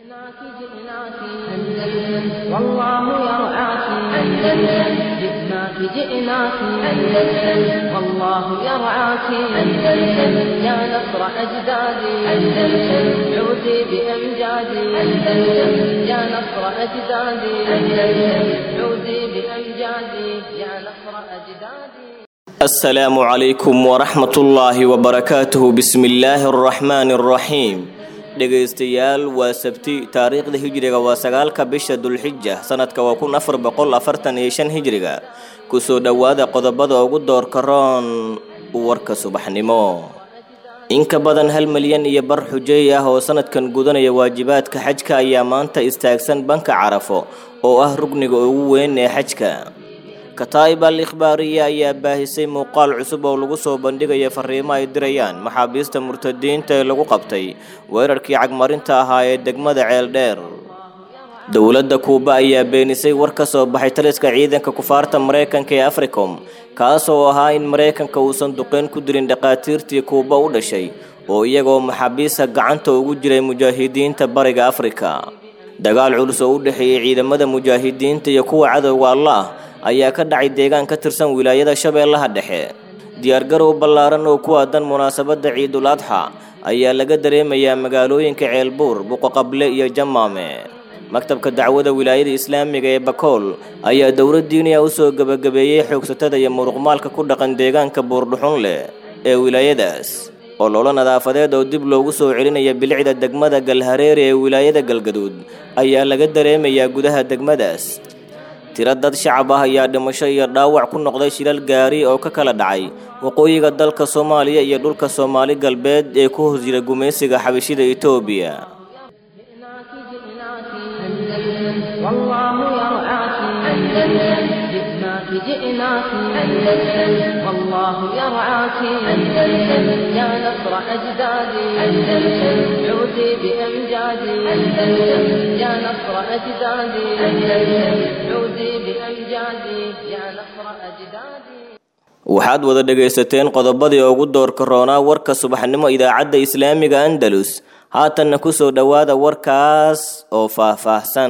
جئناك جئناك أندلس والله يرعاك أندلس جئناك جئناك أندلس والله يرعاك أندلس يا نصر أجدادي أندلس عودي بأمجادي أندلس يا نصر أجدادي أندلس عودي بأمجادي يا نصر أجدادي السلام عليكم ورحمة الله وبركاته بسم الله الرحمن الرحيم dhegaystayaal waa sabti taariikhda hijriga waa sagaalka bisha dulxija sanadka waa kun afar boqol afartan iyo shan hijriga kusoo dhowaada qodobada ugu doorka roon warka subaxnimo in ka badan hal milyan iyo bar xujeey ah oo sanadkan gudanaya waajibaadka xajka ayaa maanta istaagsan banka carafo oo ah rugniga ugu weyn ee xajka kataa'ib al ikhbaariya ayaa baahisay muuqaal cusub oo lagu soo bandhigaya fariimo ay dirayaan maxaabiista murtadiinta ee lagu qabtay weerarkii cagmarinta ahaa ee degmada ceeldheer dowladda kuuba ayaa beenisay war ka soo baxay taliska ciidanka kufaarta maraykanka ee africom kaas oo ahaa in maraykanka uusan duqeyn ku dirin dhakhaatiirtii kuuba u dhashay oo iyagoo maxaabiista gacanta ugu jiray mujaahidiinta bariga afrika dagaal culus oo u dhexeeyey ciidamada mujaahidiinta iyo kuwa cadowga allah ayaa ka dhacay deegaan ka tirsan wilaayada shabeellaha dhexe diyaargarow ballaaran oo ku aadan munaasabadda ciidul adxa ayaa laga dareemayaa magaalooyinka ceelbuur buqoqable iyo jamaame maktabka dacwada wilaayada islaamiga ee bakool ayaa dowlad diiniya u soo gebagabeeyey xoogsatada iyo muruqmaalka ku dhaqan deegaanka buurdhuxun leh ee wilaayadaas ololo nadaafadeed oo dib loogu soo celinaya bilicda degmada galhareere ee wilaayada galgaduud ayaa laga dareemayaa gudaha degmadaas tiro dad shacab ah ayaa dhimasho iyo dhaawac ku noqday shilal gaari oo ka kala dhacay waqooyiga dalka soomaaliya iyo dhulka soomaali galbeed ee ku hoos jira gumaysiga xabashida etoobiya جئناك جئناك أندلس والله يرعاك أندلس يا نصر أجدادي أندلس عودي بأمجادي أندلس يا نصر أجدادي أندلس عودي بأمجادي يا نصر أجدادي waxaad wada dhegaysateen qodobadii ugu doorka roonaa warka subaxnimo idaacadda islaamiga andalus haatanna kusoo dhowaada warkaas oo faahfaahsan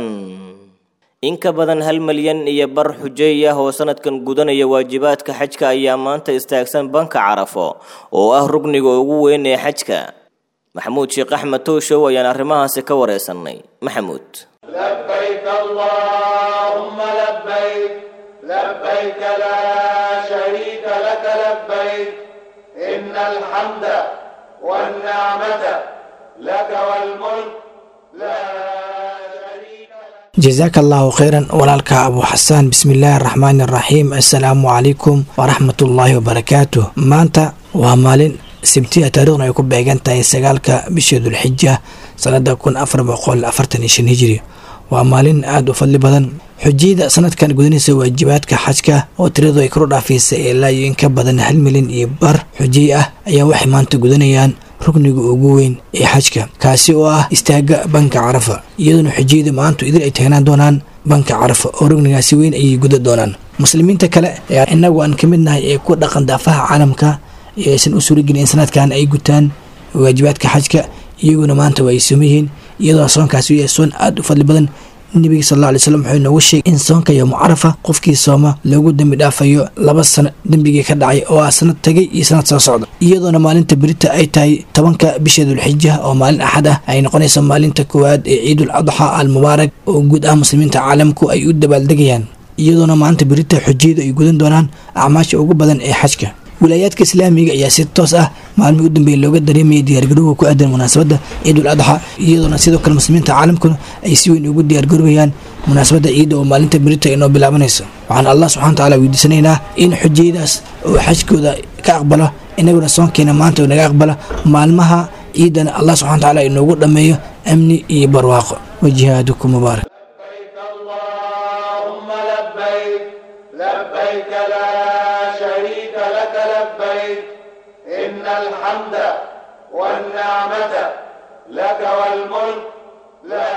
in ka badan hal milyan iyo bar xujeey ah oo sanadkan gudanaya waajibaadka xajka ayaa maanta istaagsan banka carafo oo ah rugniga ugu weyn ee xajka maxamuud sheekh axmed tooshow ayaan arrimahaasi ka wareysanay maxamuud لبيك اللهم لبيك لبيك لا شريك لك لبيك إن الحمد والنعمة لك والملك لا شريك لك jasaaka allahu khayran walaalka abu xasaan bismillaahi araxmaani araxiim assalaamu calaykum waraxmatullaahi wabarakaatuh maanta waa maalin sibtiya taarikhna ay ku beegan tahay sagaalka bisha dulxija sanada kun afar boqol afartan iyo shan hijiri waa maalin aada u fadli badan xujiyada sanadkan gudanaysa waajibaadka xajka oo tiradu ay kor dhaafaysa ilaa iyo in ka badan hal milyan iyo bar xujiy ah ayaa waxay maanta gudanayaan rugniga ugu weyn ee xajka kaasi oo ah istaaga banka carafa iyadoona xujiyada maantu idil ay taagnaan doonaan banka carafa oo rugnigaasi weyn ayay guda doonaan muslimiinta kale ee inagu aan ka mid nahay ee ku dhaqan daafaha caalamka ee aysan u suuragelin in sanadkan ay gutaan waajibaadka xajka iyaguna maanta waa ay soomayihiin iyadoo soonkaasi u yahay soon aada u fadli badan nebiga sal alla alay slam wuxuu inoogu sheegay in soonka yowmu carafa qofkii sooma loogu dembi dhaafayo laba sano dembigii ka dhacay oo ah sanad tagay iyo sanad soo socda iyadoona maalinta berita ay tahay tobanka bisha dulxija oo maalin axad ah ay noqonayso maalinta koowaad ee ciidul adxa al mubaarak oo guud ah muslimiinta caalamku ay u dabaaldegayaan iyadoona maalinta berita xujiyadu ay gudan doonaan acmaasha ugu badan ee xajka wilaayaadka islaamiga ayaa si toos ah maalmihii u dambeeyay looga dareemayay diyaargarowga ku aadan munaasabadda ciidul adxa iyadoona sidoo kale muslimiinta caalamkuna ay si weyn ugu diyaargarowayaan munaasabadda ciidda oo maalinta berita inoo bilaabanayso waxaan allah subxana watacaala weydiisanaynaa in xujiyadaas oo xajkooda ka aqbalo inaguna soonkeena maanta oo naga aqbala maalmaha ciidana allah subxana watacaala inoogu dhammeeyo amni iyo barwaaqo wajihaadukum mubaarak لبيك اللهم لبيك لبيك لا شريك لك لبيك إن الحمد والنعمة لك والملك لا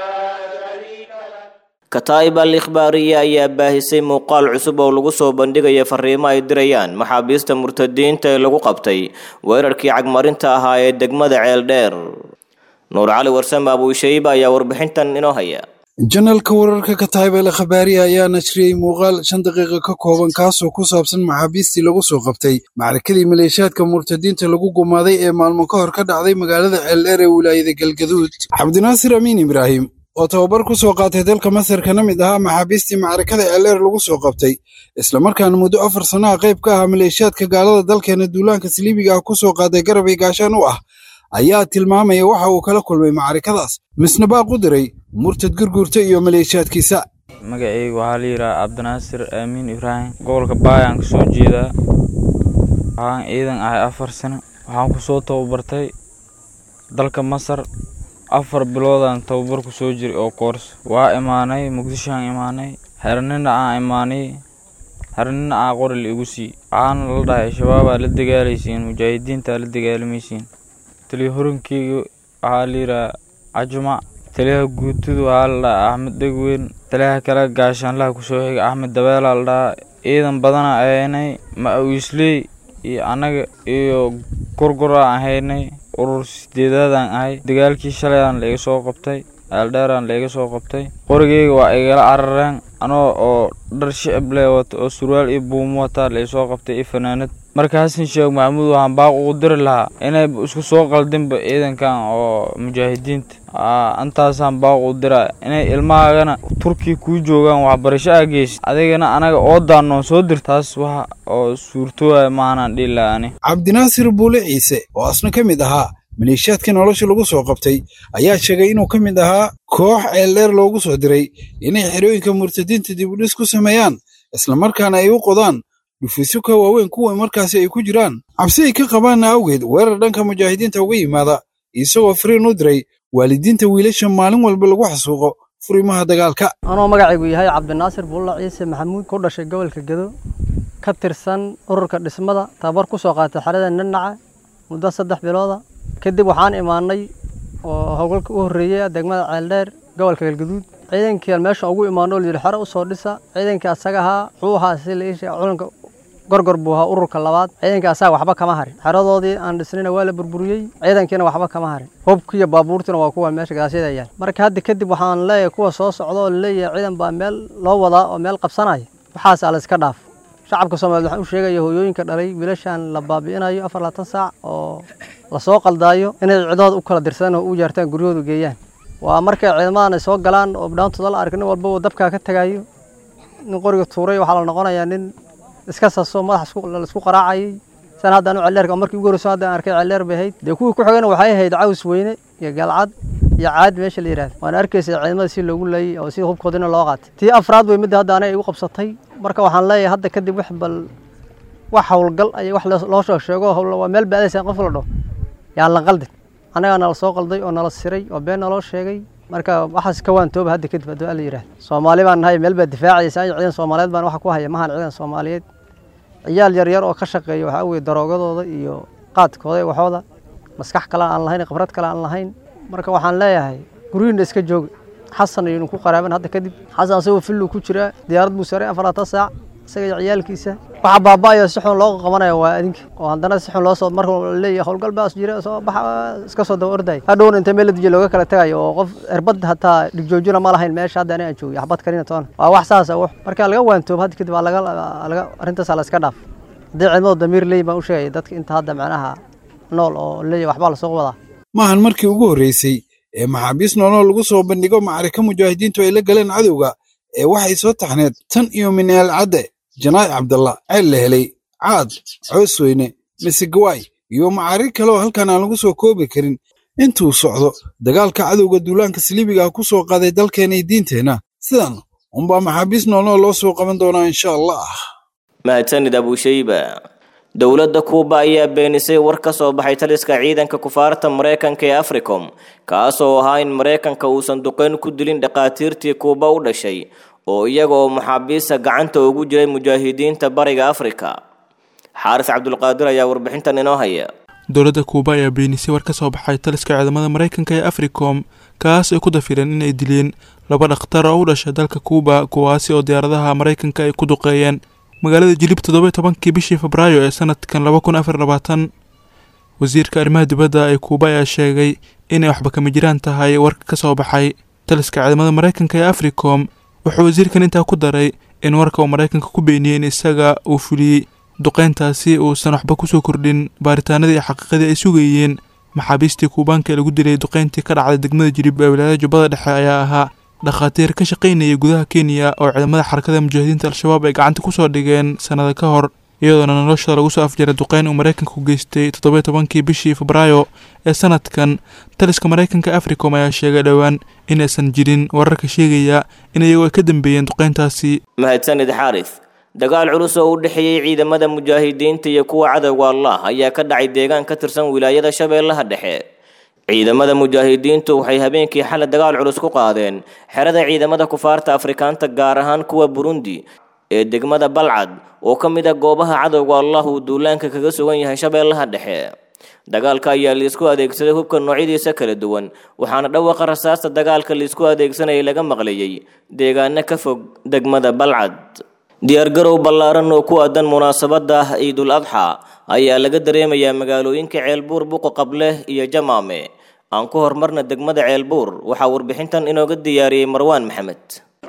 شريك لك kataa'ib al ikhbaariya ayaa baahisay muuqaal cusub oo lagu soo bandhigaya fariimo ay dirayaan maxaabiista murtadiinta ee lagu qabtay weerarkii cagmarinta ahaa ee degmada ceeldheer nuur cali warsame abuushayba ayaa warbixintan inoo haya janalka wararka ka tahay beele khabaariya ayaa nashriyey muuqaal shan daqiiqa ka kooban kaasoo ku saabsan maxaabiistii lagu soo qabtay macrakadii maleeshiyaadka murtadiinta lagu gumaaday ee maalmo ka hor ka dhacday magaalada ceeldheer ee wilaayada galgaduud cabdinaasir amiin ibraahim oo tababar ku soo qaatay dalka masar kana mid ahaa maxaabiistii macrakada ceeldheer lagu soo qabtay islamarkaana muddo afar sannaha qayb ka ahaa maleeshiyaadka gaalada dalkeena duulaanka saliibiga ah ku soo qaaday garabay gaashaan u ah ayaa tilmaamaya waxa uu kala kulmay macrikadaas misna baaq u diray murtad gurgurta iyo maleeshiyaadkiisa magacayga waxaa la yidhaha cabdinaasir aamiin ibraahim gobolka baayaan ka soo jeedaa waxaan ciidan ahay afar sano waxaan ku soo tababartay dalka masar afar biloodaan tababar ku soo jiray oo koors waa imaanay muqdishoaan imaanay xernina aan imaanay xernina aan qori la igu sii waxaana la dhahay shabaabaa la dagaalaysiin mujaahidiintaa la dagaalamaysiin taliya horinkeyga waxaa la yidhaha cajumac taliyaha guutudu waxaa la dhahaa axmed dhegweyn taliyaha kale gaashaanlaha kusoo xiga axmed dabeelaa la dhahaa ciidan badana ahaynay ma-wiisley iyo annaga iyo gurguraan ahaynay urur sideedaadaan ahay dagaalkii shalayaan la iga soo qabtay ceeldheeraan la iga soo qabtay qorigeyga waa igala carareen anoo oo dhar shicib leh wata oo surwaal iyo buumo wataa la isoo qabtay iyo fanaanad marka xasan sheekh maxamuud waxaan baaq ugu diri lahaa inay isku soo qaldinba ciidankan oo mujaahidiinta intaasaan baaq u diraa inay ilmahaagana turkiya kuu joogaan waxbarasho aa geysid adigana anaga oo daanoon soo dir taas wax oo suurtooaya maanaan dhihi lahaa ani cabdinaasir buule ciise oo asna ka mid ahaa maleeshiyaadka nolosha lagu soo qabtay ayaa sheegay inuu ka mid ahaa koox ceeldheer loogu soo diray inay xerooyinka murtadiinta dibudhis ku sameeyaan islamarkaana ay u qodaan dhufiisyo ka waaweyn kuwa markaasi ay ku jiraan cabsi ay ka qabaanna awgeed weerar dhanka mujaahidiinta uga yimaada isagoo fariin u diray waalidiinta wiilasha maalin walba lagu xasuuqo furimaha dagaalka anoo magacaygu yahay cabdinaasir buulla ciise maxamuud ku dhashay gobolka gedo ka tirsan ururka dhismada tababar ku soo qaatay xerada nanaca muddo saddex bilooda kadib waxaan imaanay oo howlgalka u horreeyey degmada ceeldheer gobolka galgaduud ciidankii meesha ugu imaano layidhi xero usoo dhisa ciidankii asaga ahaa wuxuu ahaa si la iisha culanka gorgor buu ahaa ururka labaad ciidankii asaga waxba kama harin xeradoodii aan dhisnayna waa la burburiyey ciidankiina waxba kama harin hubkii iyo baabuurtiina waa kuwa meesha gadaashyada yaal marka hadda kadib waxaan leeyahay kuwa soo socda oo laleeyahay ciidan baa meel loo wadaa oo meel qabsanaya waxaas ala iska dhaaf shacabka soomaaliyed waxaan u sheegaya hooyooyinka dhalay wiilashan la baabi'inayo afar labaatan saac oo lasoo qaldaayo inay cidahooda u kala dirsadaan oo u jaartaan guryahooda geeyaan waa markay ciidamadan ay soo galaan oo dhaantooda la ark nin walba uu dabkaa ka tagayo nin qoriga tuuray waxaa la noqonayaa nin iska saso madax laisku qaraacayay san haddaan celleerka markii ugu horreyso haddaan arkay celleer bay ahayd dee kuwii ku xigana waxay ahayd caws weyne iyo galcad iyo caad meesha la yidhahda waana arkaysa ciidamada si loogu leeyay oo si hubkoodina loo qaatay tii afraad way midda hadda anay igu qabsatay marka waxaan leeyahay hadda kadib wax bal wax howlgal ay wax loo soo sheego waa meel baadaysa qof la dhaho yaan la qaldin annagaa nala soo qalday oo nala siray oo been naloo sheegay marka waxaas ka waantooba hadda kadib hadduu alla yidhahda soomaali baan nahay meel baa difaacaysa ciidan soomaaliyeed baan waxa ku haya mahan ciidan soomaaliyeed ciyaal yaryar oo ka shaqeeya waxaa weye daroogadooda iyo qaadkooda iyo waxooda maskax kale aan lahayn khibrad kale aan lahayn marka waxaan leeyahay guryihiina iska jooga xasan ayaynu ku qaraaban hadda kadib xasan asagoo fillu ku jiraa diyaarad buu saray afarlaatan saac isaga iyo ciyaalkiisa waxa baaba'aya si xun loo qabanaya waa adinka oo haddana si xun loo soo marka leeyahay howlgal baas jira soo baxa iska soo daba orday hadhowna inta meel la dijiya looga kala tagayo oo qof erbad hataa dhigjoojina ma lahayn meesha hadda aniga aan joogay axbad karina toona waa wax saasa wax marka laga waantoobo hadda kadib laga laga arrintaas la iska dhaaf haddii ciidamada damiir leeyin baan u sheegaya dadka inta hadda macnaha nool oo leeyahay waxbaa lasoo wadaa maahan markii ugu horreysay ee maxaabiis nooloo lagu soo bandhigo macarika mujaahidiintu ay la galeen cadowga ee waxay soo taxneed tan iyo mineel cadde janaa'i cabdalla ceel la helay caad coosweyne misegawaay iyo macarig kale oo halkan aan lagu soo koobi karin intuu socdo dagaalka cadowga duulaanka saliibiga ah ku soo qaaday dalkeena iyo diinteenna sidan unbaa maxaabiis noolnoo loo soo qaban doonaa insha allah mahadsanid abushayba dowladda kuuba ayaa beenisay war ka soo baxay taliska ciidanka kufaarta maraykanka ee africom kaasoo ahaa in maraykanka uusan duqeyn ku dilin dhakhaatiirtii kuuba u dhashay oo iyaga oo maxaabiista gacanta ugu jiray mujaahidiinta bariga afrika xaaris cabdulqaadir ayaa warbixintan inoo haya dowladda kuuba ayaa beenisay war ka soo baxay taliska ciidamada maraykanka ee africom kaas ay ku dafireen inay dileen laba dhakhtar oo u dhashay dalka kuuba kuwaasi oo diyaaradaha maraykanka ay ku duqeeyeen magaalada jilib toddoba tobankii bishii febraayo ee sanadkan laba kun afar labaatan wasiirka arrimaha dibadda ee kuuba ayaa sheegay inay waxba kama jiraan tahay warka ka soo baxay taliska ciidamada maraykanka ee africom wuxuu wasiirkan intaa ku daray in warka uu maraykanka ku beeniyey in isaga uu fuliyey duqeyntaasi uusan waxba kusoo kordhin baaritaanadii iyo xaqiiqadii ay sugayeen maxaabiistii kuubaanka ee lagu dilay duqeyntii ka dhacday degmada jilib ee wilaayada jubbada dhexe ayaa ahaa dhakhaatiir ka shaqaynayay gudaha kenya oo ciidamada xarakada mujaahidiinta al-shabaab ay gacanta kusoo dhigeen sannada ka hor iyadoona noloshooda lagu soo afjaray duqeyn uu maraykanku geystay toddobiyo tobankii bishii febraayo ee sanadkan taliska maraykanka africom ayaa sheegay dhowaan inaysan jirin wararka sheegaya in iyagu ay ka dambeeyeen duqeyntaasi mahadsanid xaaris dagaal culus oo u dhexeeyey ciidamada mujaahidiinta iyo kuwa cadowga allah ayaa ka dhacay deegaan ka tirsan wilaayada shabeellaha dhexe ciidamada mujaahidiintu waxay habeenkii xalay dagaal culus ku qaadeen xerada ciidamada kufaarta afrikaanta gaar ahaan kuwa burundi ee degmada balcad oo ka mid ah goobaha cadowga allah uu duulaanka kaga sugan yahay shabeellaha dhexe dagaalka ayaa liisku adeegsaday hubka noocyadiisa kala duwan waxaana dhawaqa rasaasta dagaalka liisku adeegsanayay laga maqlayay deegaano ka fog degmada balcad diyaargarow ballaaran oo ku aadan munaasabada ciidul adxa ayaa laga dareemayaa magaalooyinka ceelbuur buqo qable iyo jamaame aan ku hormarna degmada ceelbuur waxaa warbixintan inooga diyaariyey marwaan maxamed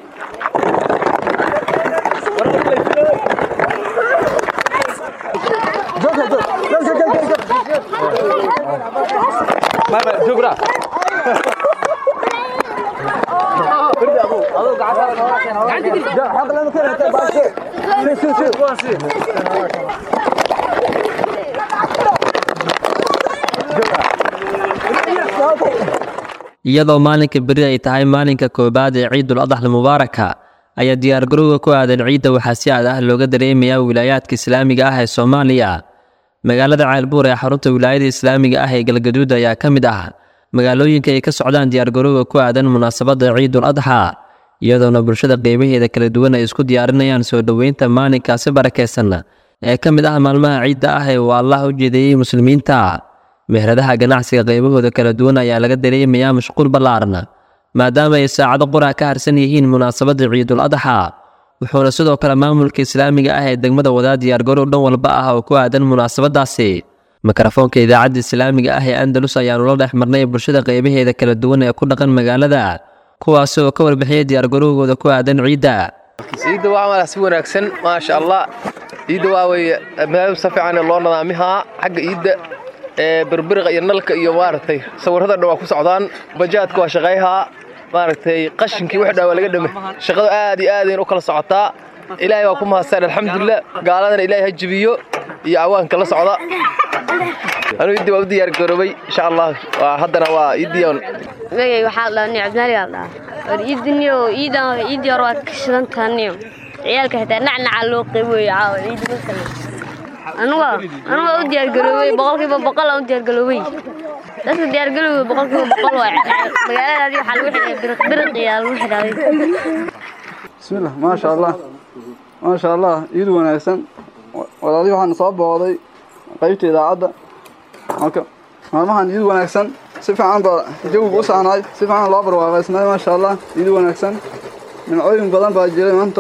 iyadoo maalinka beri ay tahay maalinka koowaad ee ciidul adaxl mubaaraka ayaa diyaargarowga ku aadan ciidda waxaa si aad ah looga dareemayaa wilaayaadka islaamiga ah ee soomaaliya magaalada ceelbuur ee xarunta wilaayada islaamiga ah ee galgaduud ayaa ka mid ah magaalooyinka ay ka socdaan diyaargarowga ku aadan munaasabadda ciidul adxa iyadoona bulshada qeybaheeda kala duwan ay isku diyaarinayaan soo dhoweynta maalinkaasi barakaysan ee ka mid ah maalmaha ciidda ah ee uu allah u jeedeeyey muslimiinta meheradaha ganacsiga qaybahooda kala duwan ayaa laga dareemayaa mashquul ballaaran maadaama ay saacado qura ka harsan yihiin munaasabadda ciidul adxa wuxuuna sidoo kale maamulka islaamiga ah ee degmada wadaa diyaargarow dhan walba ah oo ku aadan munaasabadaasi mikrofoonka idaacadda islaamiga ah ee andalus ayaanu la dhex marnay bulshada qaybaheeda kala duwan ee ku dhaqan magaalada kuwaasi oo ka warbixiyay diyaargarowgooda ku aadan ciidda ciidda waa mala si wanaagsan maasha allah ciidda waa weye meel si fiican loo nadaamihaa xagga ciidda ee birbiriqa iyo nalka iyo maaragtay sawirrada dhan waa ku socdaan bajaadka waa shaqayhaa maaragtay qashinkii wax dhaa waa laga dhame shaqadu aad iyo aadayn u kala socotaa ilaahay waa ku mahadsan alxamdulilah gaaladana ilaahay ha jibiyo iyo awaanka la socda anuu iddii waa u diyaar garoobay insha allah waa haddana waa iiddiyon magay waxaa la dhahaa cabdinaali aa dhahaa war iidiniyo iidan iidii hore waad ka shidan tahaniyo ciyaalka xitaa nacnaca loo qeyboyo caawa ciidi masale anuga anuga u diyaargaroobay boqolkiiba boqol aan u diyaargaroobay dadka diyaargalowga boqolkiiba boqol waa magaaladaadii waxaa lagu xidhay biriq biriq iyo lagu xidhaaday bismillah maasha allah maasha allah iid wanaagsan walaalihi waxaan soo booqday qaybta idaacadda marka maalmahan iid wanaagsan si fiican baa jawiga u saanaay si fiican loo barwaaqaysnaay maasha allah iid wanaagsan nimcooyin badan baa jiray maanta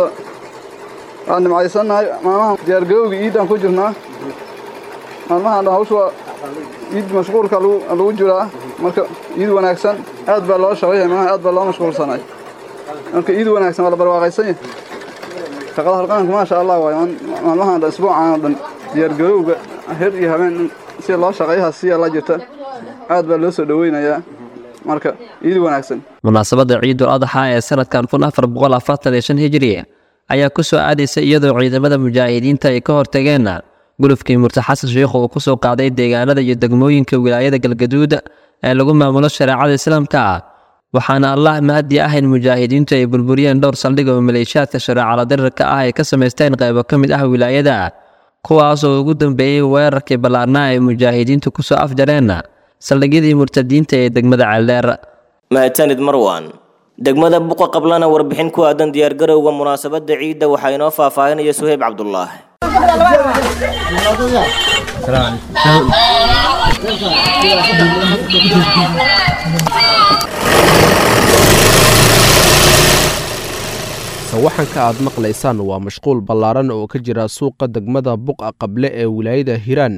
waa nimcaysannahay maalmahan diyaargarowga iiddaan ku jirnaa maalmahan dhan hawsha waa iid mashquulka lagu jiraa marka iid wanaagsan aad baa loo shaqayay maalmahan aad baa loo mashquulsanay marka iid wanaagsan waa la barwaaqaysan yahay shaqada halqaanka maasha allah waay maalmahan dhan isbuucan oo dhan diyaargarowga her iyo habeen si loo shaqayaha siya la jirta aad baa loo soo dhoweynayaa marka iid wanaagsan munaasabadda ciidul adxa ee sanadkan kun afar boqol afartan iyo shan hijri ayaa ku soo aadaysa iyadoo ciidamada mujaahidiinta ay ka hortageen gulufkii murti xasan sheikhu uu ku soo qaaday deegaanada iyo degmooyinka wilaayada galgaduud ee lagu maamulo shareecada islaamka waxaana allah mahadi ah in mujaahidiintu ay burburiyeen dhowr saldhig oo maleeshiyaadka shareecala dirirka ah ay ka samaysteen qaybo ka mid ah wilaayada kuwaasoo ugu dambeeyey weerarkii ballaarnaa ay mujaahidiintu ku soo afjareen saldhigyadii murtadiinta ee degmada ceeldheer mahadsanid marwan degmada buqa qablana warbixin ku aadan diyaargarowga munaasabadda ciidda waxaa inoo faahfaahinaya suheyb cabdulaahi sawaxanka aad maqlaysaan waa mashquul ballaaran oo ka jira suuqa degmada buqa qable ee wilaayada hiiraan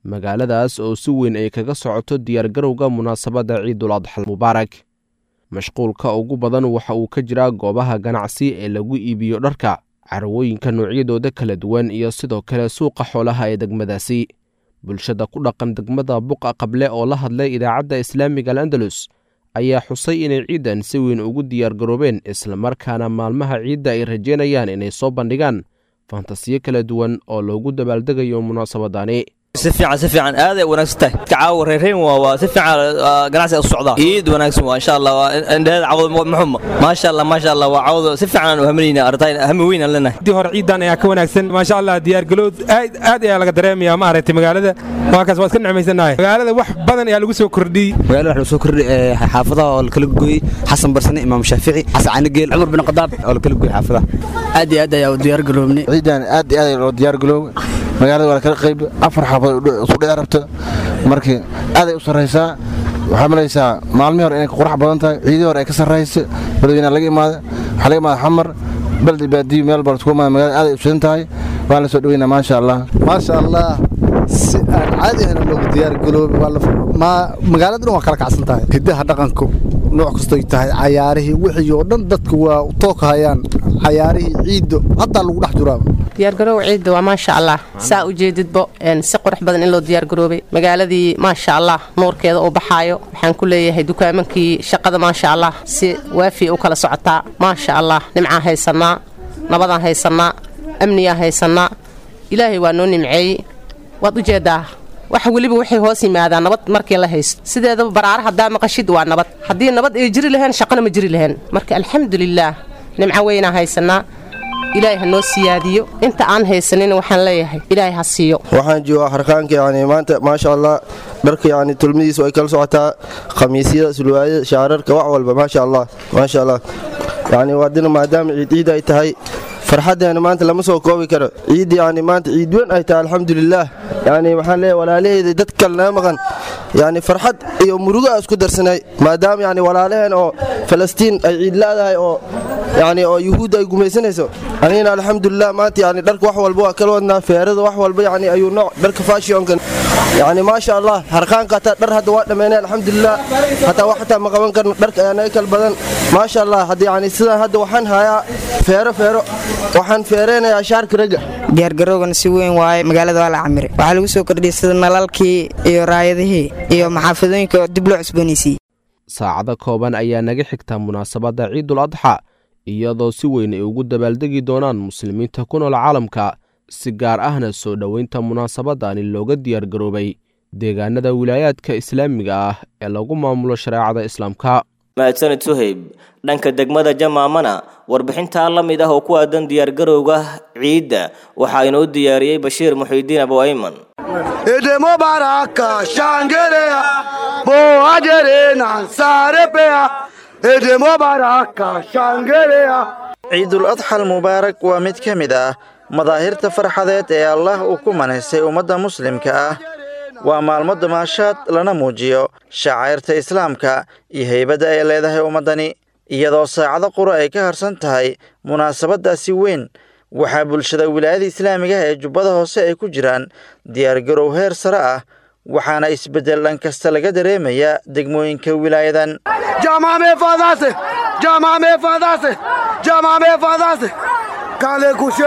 magaaladaas oo si weyn ay kaga socoto diyaargarowga munaasabadda ciidul adxal mubaarak mashquulka ugu badan waxa uu ka jiraa goobaha ganacsi ee lagu iibiyo dharka carwooyinka noocyadooda kala duwan iyo sidoo kale suuqa xoolaha ee degmadaasi bulshada ku dhaqan degmada buqa qable oo la hadlay idaacadda islaamiga al'andalus ayaa xusay inay ciidan si weyn ugu diyaargaroobeen islamarkaana maalmaha ciidda ay rajeynayaan inay soo bandhigaan fantasiyo kala duwan oo loogu dabaaldegayo munaasabadani si fiican si fiican aad ay wanaagsan tahay kacaawa reereen waa waa si fiican ganacsi u socdaa iid wanaagsan waa insha Allah indhaheeda cawd muxuma maasha Allah maasha Allah waa cawd si fiican u haminayna arday hami weyn aan leenahay dii hore ciidan ayaa ka wanaagsan maasha Allah diyaar galowd aad aad ayaa laga dareemayaa ma aragtay magaalada waa kaas waa iska nicmaysanahay magaalada wax badan ayaa lagu soo kordhiyey magaalada waxa lagu soo kordhiyey xaafadaha oo kala gooyey xasan barsane imaam shaafici xasan cali geel cumar bin qadaab oo kala gooyey xaafadaha aad iyo aad ayaa u diyaar garoobnay ciidan aad iyo aad loo diyaar garoobay magaalada waa kala qayb afar xaafadood isku dhici rabto markii aaday u sarraysaa waxaa malaysaa maalmihii hore inay ka qurax badan tahay ciidii hore ay ka sarrayso badweynaha laga imaada waxaa laga imaada xamar baldi baadiyo meel baa isku imaada magaalada aaday u shidan tahay waan la soo dhaweynaa maasha allah maasha allah si aan caadi ahna loogu diyaar garoobay magaalada dhan waa kala kacsan tahay hiddaha dhaqanku nooc kastoy tahay cayaarihii wixii oo dhan dadku waa u tookahayaan cayaarihii ciiddo hataa lagu dhex juraaba diyaargaroow ciidda waa maasha allah saa u jeedidbo si qurux badan in loo diyaargaroobay magaaladii maasha allah nuurkeeda uu baxaayo waxaan ku leeyahay dukaamankii shaqada maasha allah si waafi u kala socotaa maasha allah nimcaan haysannaa nabadaan haysannaa amniyaa haysannaa ilaahay waa noo nimceeyey waad u jeeddaa wax weliba waxay hoos yimaadaan nabad markii la haysto sideedaba baraara haddaa maqashid waa nabad haddii nabad ay jiri laheen shaqana ma jiri laheen marka alxamdulilaah nimco weynaa haysannaa ilaahay ha noo siyaadiyo inta aan haysanin waxaan leeyahay ilaahay ha siiyo waxaan joogaa harkaanka yani maanta maasha allah dharka yani tulmadiisa way kala socotaa khamiisyada sulwaayada shaararka wax walba maasha allah maasha allah yani waadina maadaama ciid ciid ay tahay farxaddeena maanta lama soo koobi karo ciid yani maanta ciid weyn ay tahay alxamdulilaah yani waxaan leeyahay walaalaheeda dad kale naga maqan yani farxad iyo murugo a isku darsanay maadaama yani walaalaheen oo falastiin ay ciid laadahay oo yani oo yuhuudda ay gumaysanayso anigana alxamdulilah maanta yani dharka wax walba waa kala wadnaa feerada wax walba yani ayuu nooc dharka fashionkan yani maasha allah harqaanka hataa dhar hadda waa dhammeynay alxamdulilah hataa wax hataa ma qaban karno dharka ayaa naga kala badan maasha allah hadda yani sidaan hadda waxaan hayaa feero feero waxaan feereynayaa shaarka ragga diyaargarowgana si weyn waaye magaalada waa la camire waxaa lagu soo kordhiyey sida nalalkii iyo raayadihii iyo maxaafadooyinka oo dib loo cusboonaysiiyey saacado kooban ayaa naga xigta munaasabadda ciidul adxa iyadoo si weyn ay ugu dabaaldegi doonaan muslimiinta ku nool caalamka si gaar ahna soo dhoweynta munaasabadani looga diyaargaroobay deegaanada wilaayaadka islaamiga ah ee lagu maamulo shareecada islaamka mahadsanid suhayb dhanka degmada jamaamana warbixintaa la mid ah oo ku aadan diyaargarowga ciidda waxaa inoo diyaariyey bashiir muxiidiin abu ayman Ede mubaraka shangelea bo ajere nansarepea Ede mubaraka shangelea ciidul adxal mubaarak waa mid ka mid ah madaahirta farxadeed ee allah uu ku manaysay ummadda muslimka ah waa maalmo damaashaad lana muujiyo shacayrta islaamka iyo heybadda ay leedahay ummaddani iyadoo saacado qura ay ka harsan tahay munaasabaddaasi weyn waxaa bulshada wilaayada islaamiga ee jubbada hoose ay ku jiraan diyaargarow heer sare ah waxaana isbeddel dhan kasta laga dareemayaa degmooyinka wilaayadan Jamame fadase Jamame fadase Jamame fadase Kale kushe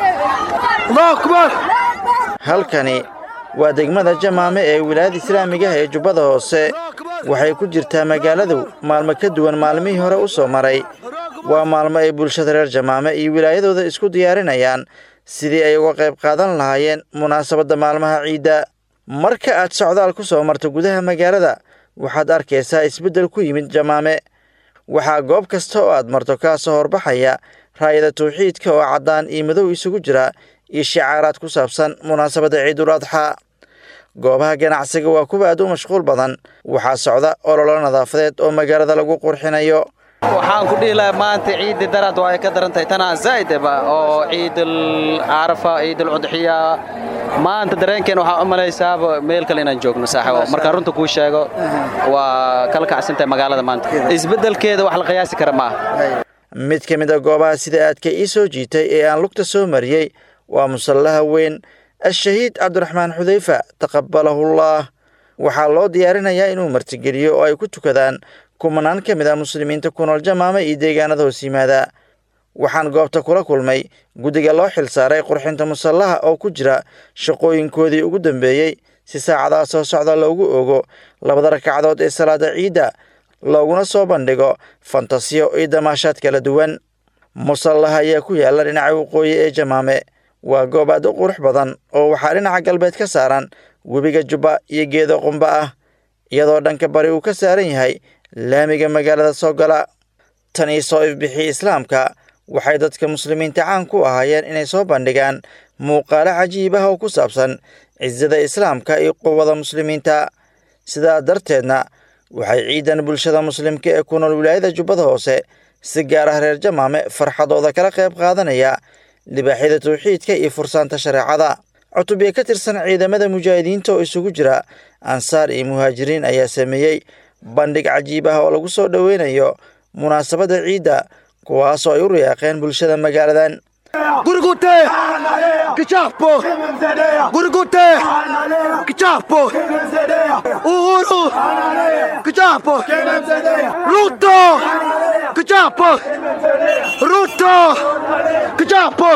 Allahu akbar halkani waa degmada jamaame ee wilaayada islaamiga ee jubbada hoose waxay ku jirtaa magaaladu maalmo ka duwan maalmihii hore u soo maray waa maalmo ay bulshada reer jamaame iyo wilaayadooda isku diyaarinayaan sidii ay uga qayb qaadan lahaayeen munaasabadda maalmaha ciidda marka aad socdaal ku soo marto gudaha magaalada waxaad arkaysaa isbeddel ku yimid jamaame waxaa goob kasta oo aad marto kaa soo horbaxaya raayada tawxiidka oo caddaan iyo madow isugu jira iyo shicaaraad ku saabsan munaasabadda ciidul adxaa goobaha ganacsiga waa kuwa aad u mashquul badan waxaa socda ololo nadaafadeed oo magaalada lagu qurxinayo waxaan ku dhihi lahaa maanta ciidda daraad waa ay ka daran tahay tanaa zaa'idaba oo ciidul carafa ciidul cudxiya maanta dareenkeen waxaa u malaysaaba meel kale inaan joogno saaxibo markaan runta kuu sheego waa kala kacsan tahay magaalada maanta isbeddelkeeda wax la qiyaasi kara ma aha mid ka mid a goobaha sida aadka ii soo jiitay ee aan lugta soo mariyey waa musallaha weyn al-shahiid cabdiraxmaan xudeyfa taqabalahullah waxaa loo diyaarinayaa inuu martigeliyo oo ay ku tukadaan kumanaan ka mid ah muslimiinta ku nool jamaame iyo deegaanada hoos yimaada waxaan goobta kula kulmay guddiga loo xil saaray qurxinta musallaha oo ku jira shaqooyinkoodii ugu dambeeyey si saacadaha soo socda loogu ogo labada ragcadood ee salaada ciidda looguna soo bandhigo fantasiyo iyo damaashaad kala duwan musallaha ayaa ku yaalla dhinaca waqooyi ee jamaame waa goob aad u qurux badan oo waxaa dhinaca galbeed ka saaran webiga jubba iyo geedo qumba ah iyadoo dhanka bari uu ka saaran yahay laamiga magaalada soo gala tan ii soo ifbixii islaamka waxay dadka muslimiinta caan ku ahaayeen inay soo bandhigaan muuqaalo cajiib ah oo ku saabsan cisada islaamka iyo quwada muslimiinta sidaa darteedna waxay ciidan bulshada muslimka ee ku nool wilaayada jubbada hoose si gaar ah reer jamaame farxadooda kala qayb qaadanaya libaaxyada tawxiidka iyo fursaanta shareecada cutubyo ka tirsan ciidamada mujaahidiinta oo isugu jira ansaar iyo muhaajiriin ayaa sameeyey bandhig cajiib ah oo lagu soo dhoweynayo munaasabadda ciidda kuwaasoo ay u riyaaqeen bulshada magaaladan Gurgute! Kichapo! Gurgute! Kichapo! Uhuru! Kichapo! Ruto! Kichapo! Ruto! Kichapo!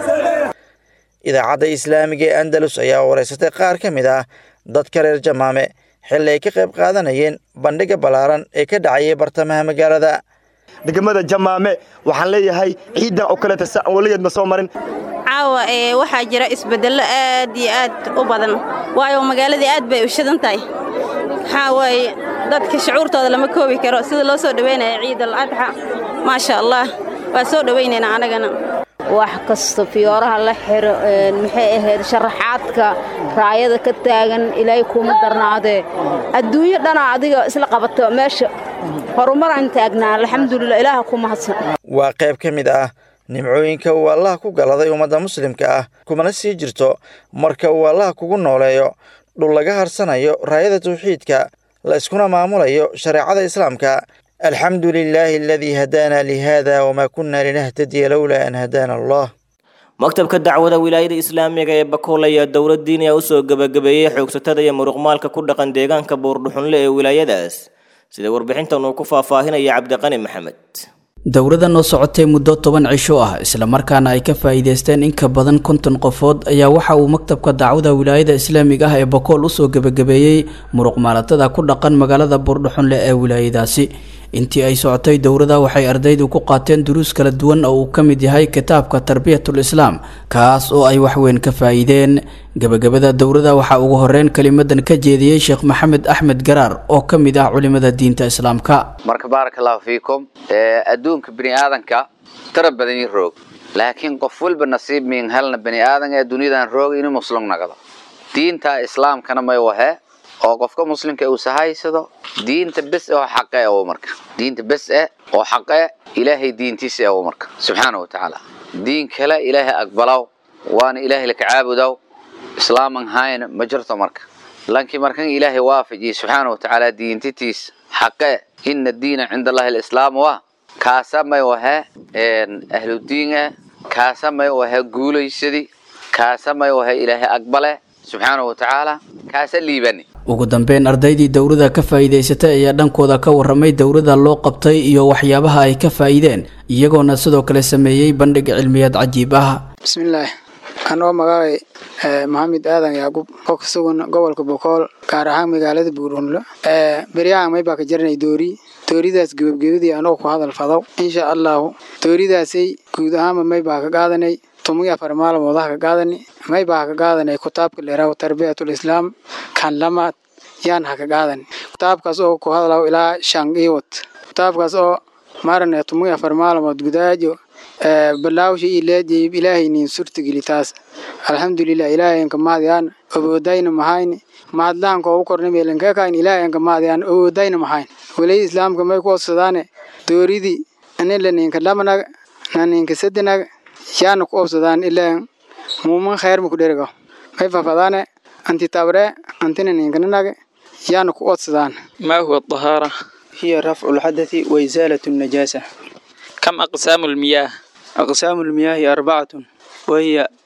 idaacadda islaamiga ee andalus ayaa wareysatay qaar ka mid ah dadka reer jamaame xilli ay ka qayb qaadanayeen bandhiga ballaaran ee ka dhacayay bartamaha magaalada degmada jamaame waxaan leeyahay ciidan oo kaleeta sa weligeed ma soo marin caawa ee waxaa jira isbedello aad iyo aad u badan waayo magaaladii aad bay u shidan tahay waxaa waaye dadka shucuurtooda lama koobi karo sida loo soo dhoweynaya ciidal adxa maasha allah waa soo dhowaynaynaa anagana wax kasta fiyooraha la xiro maxay ahayd sharaxaadka raayada ka taagan ilaahay kuma darnaadee adduunyo dhana adiga isla qabato meesha horumaraan taagnaa alxamdulilah ilaaha ku mahadsan waa qayb ka mid ah nimcooyinka uu allaha ku galaday ummadda muslimka ah kumana sii jirto marka uu allaha kugu nooleeyo dhul laga harsanayo raayada tawxiidka la iskuna maamulayo shareecada islaamka alxamdu lilaahi aladii hadaana lihada wamaa kunna linahtadiya lowlaa an hadaana allah maktabka dacwada wilaayada islaamiga ee bakool ayaa dowlad diiniya usoo gebagabeeyey xoogsatada iyo muruqmaalka ku dhaqan deegaanka buurdhuxunle ee wilaayadaas sida warbixintan uu ku faahfaahinaya cabdiqani maxamed dowladan oo socotay muddo toban cisho ah islamarkaana ay ka faa'iideysteen in ka badan konton qofood ayaa waxa uu maktabka dacwada wilaayada islaamiga ah ee bokool usoo gebagabeeyey muruqmaalatada ku dhaqan magaalada buurdhuxunle ee wilaayadaasi intii ay socotay dowladda waxay ardaydu ku qaateen duruus kala duwan oo uu ka mid yahay kitaabka tarbiyatul islaam kaas oo ay waxweyn ka faa'iideen gebagabada dowladda waxaa ugu horeyn kelimadan ka jeediyey sheekh maxamed axmed garaar oo ka mid ah culimada diinta islaamka marka baaraka allahu fiikum adduunka bini aadanka tara badan i roog laakiin qof walba nasiib miin helna bini aadan ee duniyadan roog inuu muslim nagdo diinta islaamkana may wahe oo qofka muslimka uu sahaysado diinta bes oo xaqe oo marka diinta bes eh oo xaqe ilaahay diintiisa oo marka subxaana wa tacaala diin kale ilaahay aqbalaw waana ilaahay la kacaabudaw islaaman hayna ma jirto marka laakiin markan ilaahay waafajiye subxaana wa tacaala diintitiis xaqe ina diina cinda allahi alislaam waa kaasa may wahe ahludiin eh kaasa may wahe guulaysadi kaasa may wahe ilaahay aqbale subxaana wa tacaala kaasa liibani ugu dambeyn ardaydii dowladda ka faa'iidaysatay ayaa dhankooda ka warramay dowladda loo qabtay iyo waxyaabaha ay ka faa'iideen iyagoona sidoo kale sameeyey bandhig cilmiyaad cajiib ah bismillaah anoo magaabay maxamed aadan yaaqub oo ka sugan gobolka bokool gaar ahaan magaalada buurhunlo beryahan may baa ka jaranay doori dooridaas gebabgebadii anoo ku hadal fadow insha allahu dooridaasay guud ahaanba may baa ka qaadanay tumiy afar maalmoodaha ka qaadani may baa ka qaadanay kitaabka leeraw tarbiyatul islaam kan lamaad yaan ha ka qaadani kitaabkaas oo ku hadlaw ilaa shan iwad kitaabkaas oo marane tumiy afar maalmood gudaajo balaawsha iyo leediyay ilaahay niin surtigeli taas alxamdulilah ilaahayanka maadiyaan oboodayna mahayni mahadlahanka ugu korna meelankeekayn ilaahayanka maadiyaan oboodayna mahayn walay islaamka may ku odsadaane dooridii anila ninka lamanaga na ninka sadinaga yaana ku obsadaan ilaan muuman khayr ma ku dherigo may fafadaane anti tabre antina ninkananaga yaana ku odsadaan ما هو الطهارة؟ هي رفع الحدث وإزالة النجاسة كم أقسام المياه؟ أقسام المياه أربعة وهي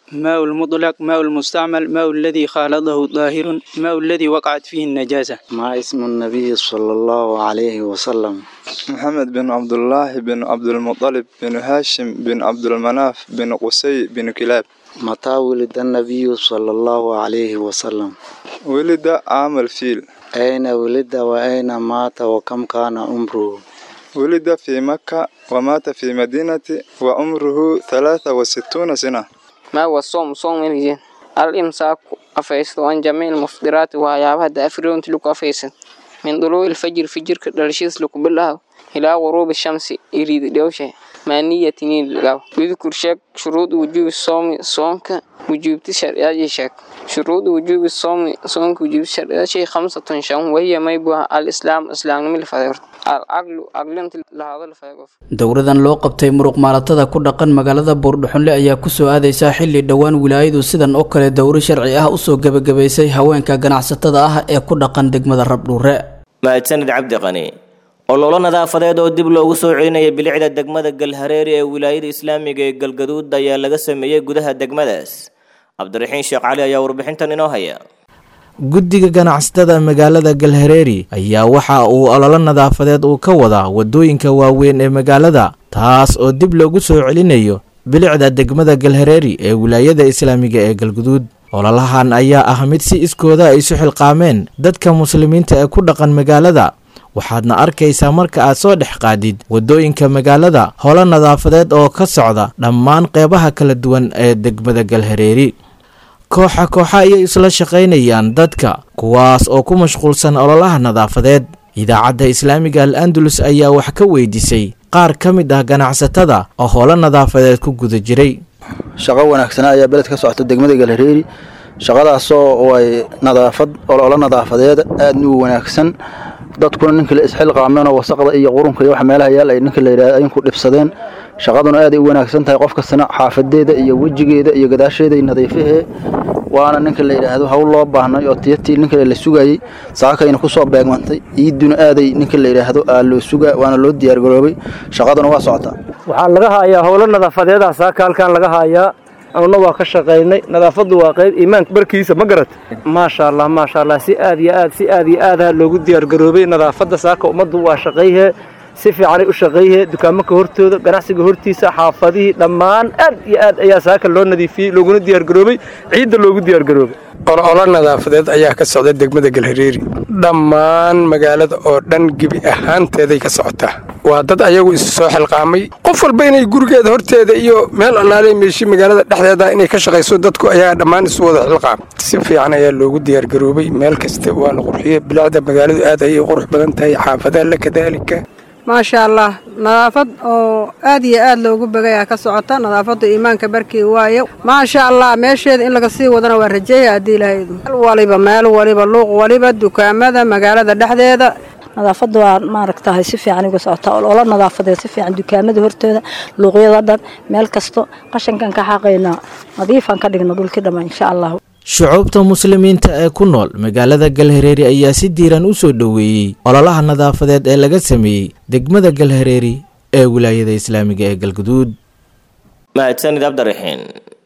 ماء المطلق ماء المستعمل ماء الذي خالطه ظاهر ماء الذي وقعت فيه النجاسة ما اسم النبي صلى الله عليه وسلم محمد بن عبد الله بن عبد المطلب بن هاشم بن عبد المناف بن قسي بن كلاب متى ولد النبي صلى الله عليه وسلم ولد عام الفيل أين ولد وأين مات وكم كان عمره ولد في مكة ومات في مدينة وعمره ثلاثة وستون سنة ما هو الصوم صوم الجن الإمساك أفيس عن جميع المفطرات وهيابها دافرون تلك أفيس من طلوع الفجر فجر كدرشيس لك بالله إلى غروب الشمس يريد دوشة ما نية نيل لقاو يذكر شك شروط وجوب الصوم صومك وجوب تشريع شك شروط وجوب الصوم صومك وجوب تشريع شيء خمسة شم وهي ما يبوها الإسلام إسلام من الفجر العقل عقل أنت لهذا الفجر dowradan loo qabtay muruq maalatada ku dhaqan magaalada buurdhuxunle ayaa kusoo aadaysaa xilli dhowaan wilaayadu sidan oo kale dowro sharci ah usoo gebagabaysay haweenka ganacsatada ah ee ku dhaqan degmada rabdhuure mahadsanid cabdi qani ololo nadaafadeed oo dib loogu soo celinaya bilicda degmada galhareeri ee wilaayada islaamiga ee galgaduud ayaa laga sameeyey gudaha degmadaas cabdiraxiin sheekh cali ayaa warbixintan inoo haya guddiga ganacsatada magaalada galhareeri ayaa waxa uu ololo nadaafadeed uu ka wadaa wadooyinka waaweyn ee magaalada taas oo dib loogu soo celinayo bilicda degmada galhareeri ee wilaayada islaamiga ee galguduud ololahan ayaa ah mid si iskooda ay isu xilqaameen dadka muslimiinta ee ku dhaqan magaalada waxaadna arkaysaa marka aad soo dhex qaadid waddooyinka magaalada holo nadaafadeed oo ka socda dhammaan qeybaha kala duwan ee degmada galhareeri kooxa kooxa ayay isla shaqaynayaan dadka kuwaas oo ku mashquulsan ololaha nadaafadeed idaacadda islaamiga al andalus ayaa wax ka weydiisay qaar ka mid ah ganacsatada oo holo nadaafadeed ku guda jiray shaqo wanaagsanaa ayaa beled ka socota degmada galhareeri shaqadaasoo ay nadaafad ololo nadaafadeed aadna u wanaagsan dadkuna ninka la isxilqaameen oo wasaqda iyo qurunka iyo wax meelaha yaal ay ninka la yidhahdo ayinku dhibsadeen shaqaduna aad ay u wanaagsan tahay qof kastana xaafadeeda iyo wejigeeda iyo gadaasheeda iyo nadiifahee waana ninka la yidhaahdo hawl loo baahnay oo tiyatii ninka la sugayey saakayna kusoo beegmantay iiduna aaday ninka la yidhaahdo aa loo suga waana loo diyaargaroobay shaqaduna waa socotaa waxaa laga hayaa howlo nadaafadeedah saaka halkaan laga hayaa anuna waa ka shaqaynay nadaafadu waa qayb iimaanka barkiisa ma garat maasha allah maasha allah si aad iyo aad si aad iyo aadaha loogu diyaargaroobay nadaafadda saaka ummaddu waa shaqayhee si fiicanay u shaqayhee dukaamanka hortooda ganacsiga hortiisa xaafadihii dhammaan aad iyo aad ayaa saaka loo nadiifiyey looguna diyaargaroobay ciidda loogu diyaargaroobay ololo nadaafadeed ayaa ka socda degmada galhareeri dhammaan magaalada oo dhan gebi ahaanteeday ka socotaa waa dad ayagu isu soo xilqaamay qof walba inay gurigeeda horteeda iyo meel allaale meeshi magaalada dhexdeeda inay ka shaqayso dadku ayaa dhammaan isu wada xilqaam si fiican ayaa loogu diyaargaroobay meel kasta waa la qurxiyey bilicda magaaladu aad ayay u qurux badan tahay xaafadaha la kadaalika maasha allah nadaafad oo aad iyo aad loogu begayaa ka socota nadaafadda iimaanka barkii waayo maasha allah meesheeda in laga sii wadana waa rajeeya haddii lahaydu meel waliba meel waliba luuq waliba dukaamada magaalada dhexdeeda nadaafadda waa maaragtahay si fiican uga socotaa ololo nadaafadeed si fiican dukaamada hortooda luuqyada dhan meel kasto qashankan ka xaqaynaa nadiifaan ka dhigna dhulkii dhammaan insha allahu shucuubta muslimiinta ee ku nool magaalada galhareeri ayaa si diiran u soo dhoweeyey ololaha nadaafadeed ee laga sameeyey degmada galhareeri ee wilaayada islaamiga ee galguduud mahadsanid cabdiraxiin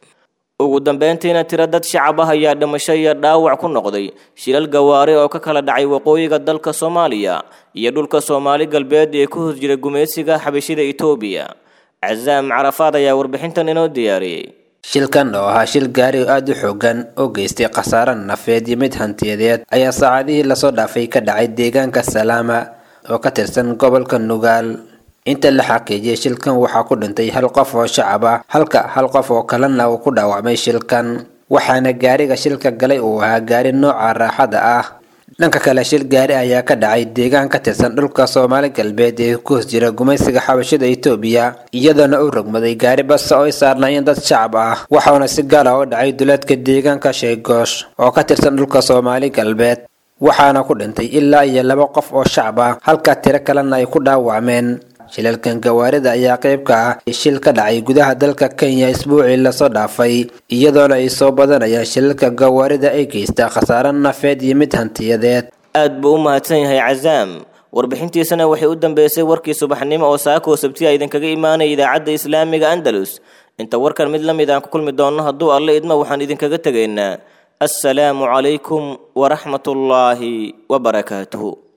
ugu dambeyntiina tiro dad shacab ah ayaa dhimasho iyo dhaawac ku noqday shilal gawaari oo ka kala dhacay waqooyiga dalka soomaaliya iyo dhulka soomaali galbeed ee ku hos jira gumaysiga xabashida itoobiya casaam carafaad ayaa warbixintan inoo diyaariyey shilkan oo ahaa shil gaari oo aada u xoogan oo geystay khasaare nafeed iyo mid hantiyadeed ayaa saacadihii lasoo dhaafay ka dhacay deegaanka salaama oo ka tirsan gobolka nugaal inta la xaqiijiyay shilkan waxaa ku dhintay hal qof oo shacab ah halka hal qof oo kalena uu ku dhaawacmay shilkan waxaana gaariga shilka galay uu ahaa gaari nooca raaxada ah dhanka kale shil gaari ayaa ka dhacay deegaan ka tirsan dhulka soomaali galbeed ee ku hos jira gumaysiga xabashada itoobiya iyadoona uu rogmaday gaari basa oo ay saarnaayeen dad shacab ah waxauna si gaal ah u dhacay duleedka deegaanka sheegoosh oo ka tirsan dhulka soomaali galbeed waxaana ku dhintay ilaa iyo laba qof oo shacab ah halka tiro kalena ay ku dhaawacmeen shilalkan gawaarida ayaa qayb ka ah shil ka dhacay gudaha dalka kenya isbuucii lasoo dhaafay iyadoona ay soo badanayaan shilalka gawaarida ay geystaa khasaare nafeed iyo mid hantiyadeed aad buu u mahadsan yahay casaam warbixintiisana waxay u dambeysay warkii subaxnimo oo saakoo sabtiya idinkaga imaanaya idaacadda islaamiga andalus inta warkan mid la mid aan ku kulmi doonno hadduu alle idmo waxaan idinkaga tegaynaa assalaamu calaykum waraxmatullaahi wabarakaatuhu